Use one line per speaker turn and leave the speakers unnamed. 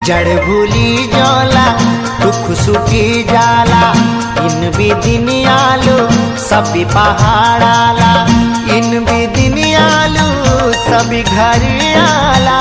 जड़ भूली जाला दुख सुखी जाला इन भी दिन आलू सभी पहाड़ आला इन भी दिन आलू सभी घर आला